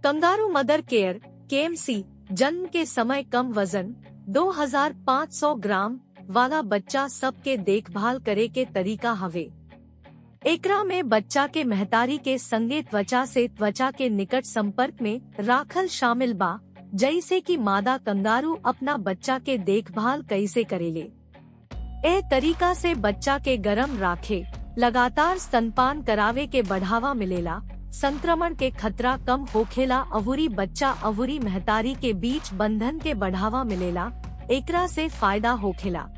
kangaroo mother care KMC जन्म के समय कम वजन 2500 ग्राम वाला बच्चा सबके देखभाल करे के तरीका हवे एकरा में बच्चा के महतारी के संगे त्वचा से त्वचा के निकट संपर्क में राखल शामिल बा जैसे कि मादा कंगारू अपना बच्चा के देखभाल कैसे करेले ए तरीका से बच्चा के गरम राखे लगातार स्तनपान करावे के बढ़ावा मिलेला संक्रमण के खतरा कम होखेला अवुरी बच्चा अवुरी महतारी के बीच बंधन के बढ़ावा मिलेला एकरा से फायदा होखेला